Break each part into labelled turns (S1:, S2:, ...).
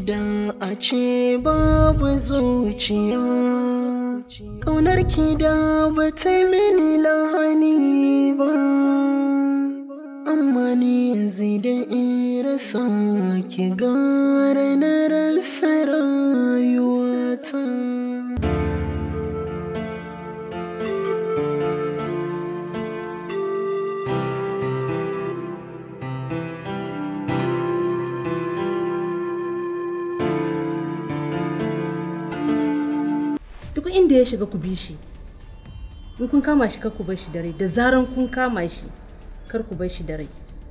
S1: da a ce babu zuciya ƙaunar ki da ba ta mini lahani ba amma ni yanzu da in rasa ki gara na rasa rayuwata
S2: duk inda ya shiga ku bi shi in kun kama shi kar ku bar shi da rai da zaran kun kama shi kar ku bar shi da rai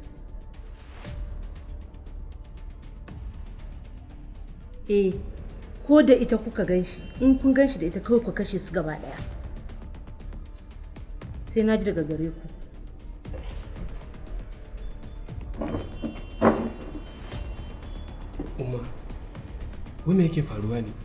S2: eh ko da ita kuka gan shi in kun gan shi da ita kawai ku kashe su gaba daya sai na ji daga gare ku
S3: Umma, wai me yake faruwa ne?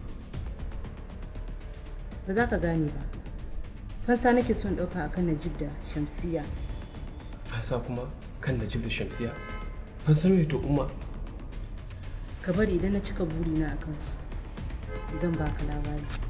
S2: ba za ka gane ba fansa nake son ɗauka akan najib da shamsiya
S3: Fasa kuma kan Najib da Shamsiya. Fansar mai to Umma,
S2: ka bari idan na cika burina a kansu zan baka labari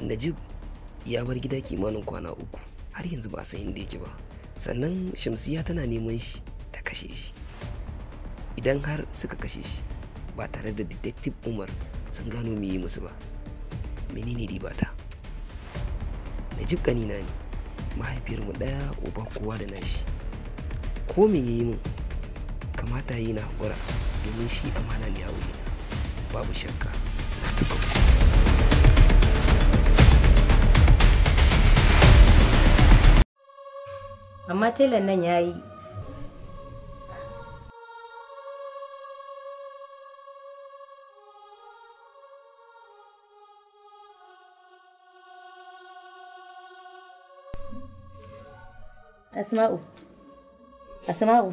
S4: najib ya bar gida kimanin kwana uku har yanzu ba a san inda yake ba sannan shamsiya tana neman shi ta kashe shi idan har suka kashe shi ba tare da detective umar sun gano me yi musu ba menene ribata najib kanina ne mahaifiyarmu ɗaya uba kowa da nashi ko me ya yi min kamata yi na haƙura domin shi amana ne a wurina babu shakka na taɓa musu
S2: amma telan nan ya yi asma'u asma'u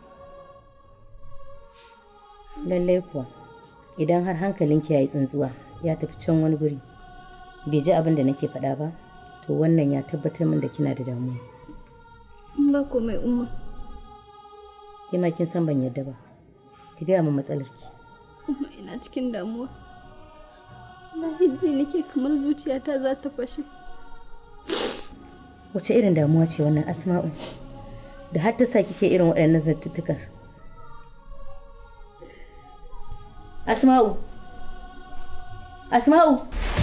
S2: lallai kuwa idan har hankalinki ya yi tsuntsuwa ya tafi can wani guri bai ji abin da nake faɗa ba to wannan ya tabbatar min da kina da damuwa
S5: ba komai umma
S2: ke ma kin san ban yadda ba ki gaya min matsalar ki
S5: umma ina cikin damuwa na ji nake kamar zuciyata za ta fashe
S2: wace irin damuwa ce wannan asma'u da har ta sa kike irin waɗannan zartuttukan asma'u asma'u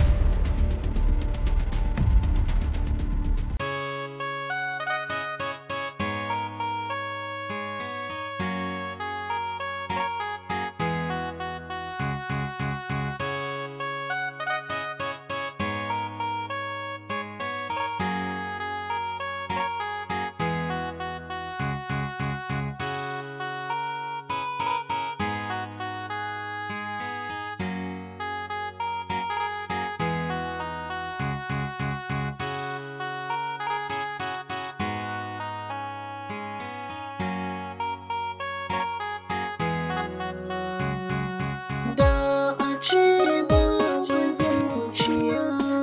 S1: Da a ce babu zuciya,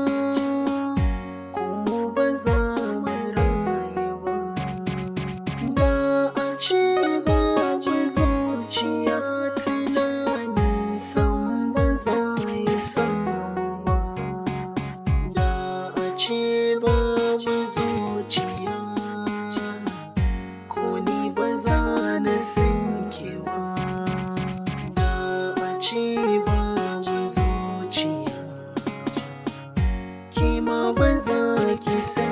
S1: kuma ba za mu rayu ba. Da a ce babu zuciya, tunani sam ba za ya samu ba. Da a ce babu zuciya, ko ni ba za na san ki ba. Da a ce babu zuciya, ki ma ba za ki san